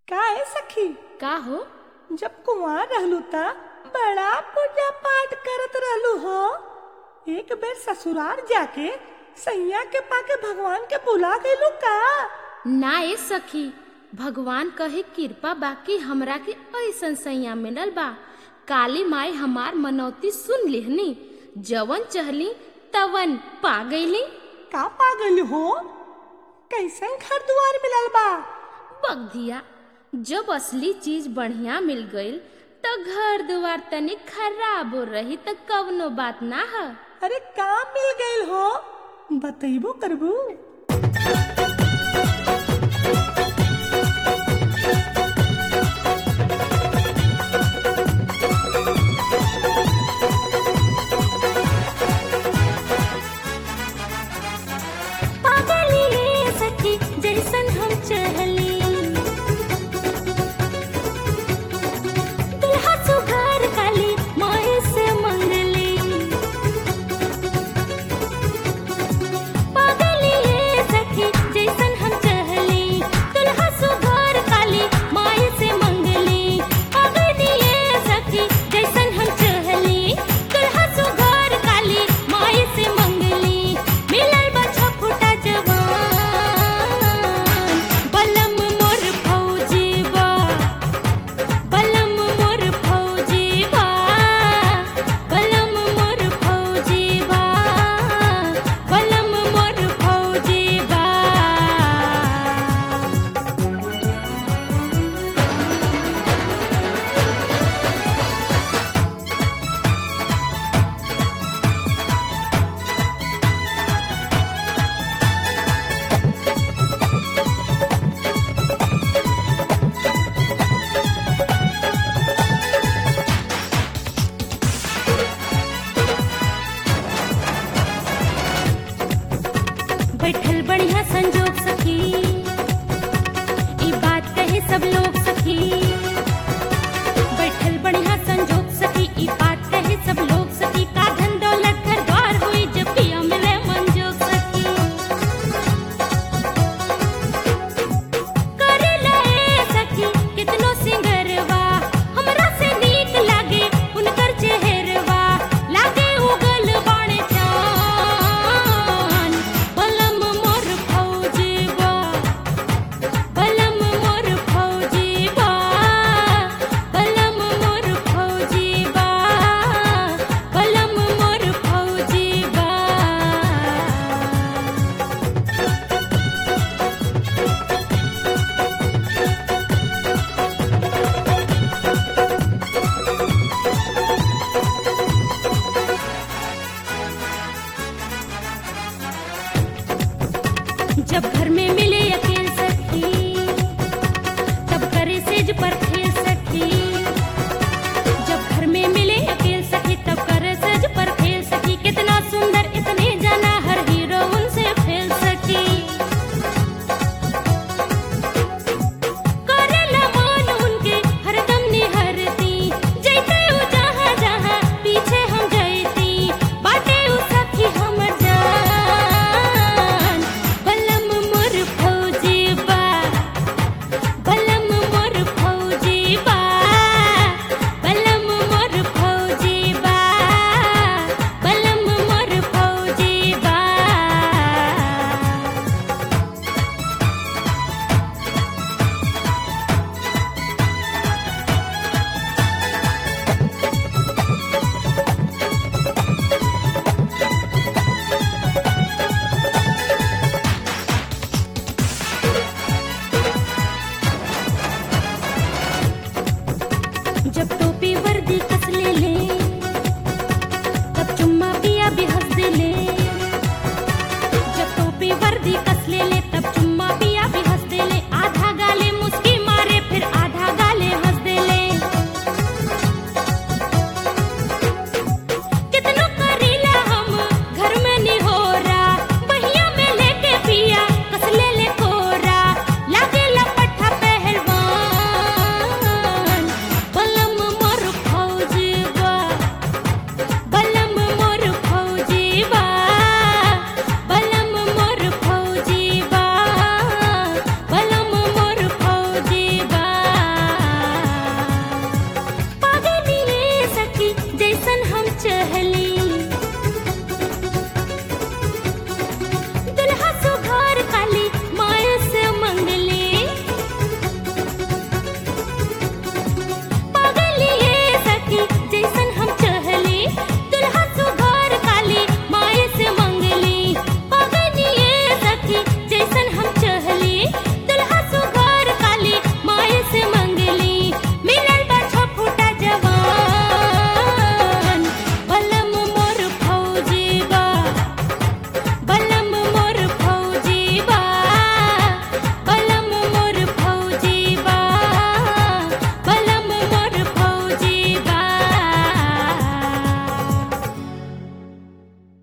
का है सखी का हो जब कुंवार रहलू त बड़ा पूजा पाठ करत रहलू हो एक बेर ससुराल जाके सैया के पाके भगवान के बुला गईलू का ना ए सखी भगवान कहे कृपा बाकी हमरा के ऐसन सैया मिलल बा काली माई हमार मनौती सुन लिहनी जवन चहली तवन पा गईली का पा गईलू हो कैसन घर दुआर मिलल बा बगधिया जब असली चीज बढ़िया मिल गईल त घर दुआर तनी खराब हो रही त कवनो बात ना है अरे का मिल गईल हो बतैबो करबू पागली ये सखी जैसन हम चहली दुल्हा सुघर काली माए से मंगली पागली ये सखी जैसन हम चहली दुल्हा सुघर काली माए से मंगली पागली ये सखी जैसन हम चहली दुल्हा सुघर काली माए से मंगली मिलल बा छपुटा जवान बलम मोर फौजी बा बलम मोर फौजी बा बलम मोर फौजी बा बलम मोर फौजी बा बैठल बढ़िया संजोग सखी ई बात कहे सब लोग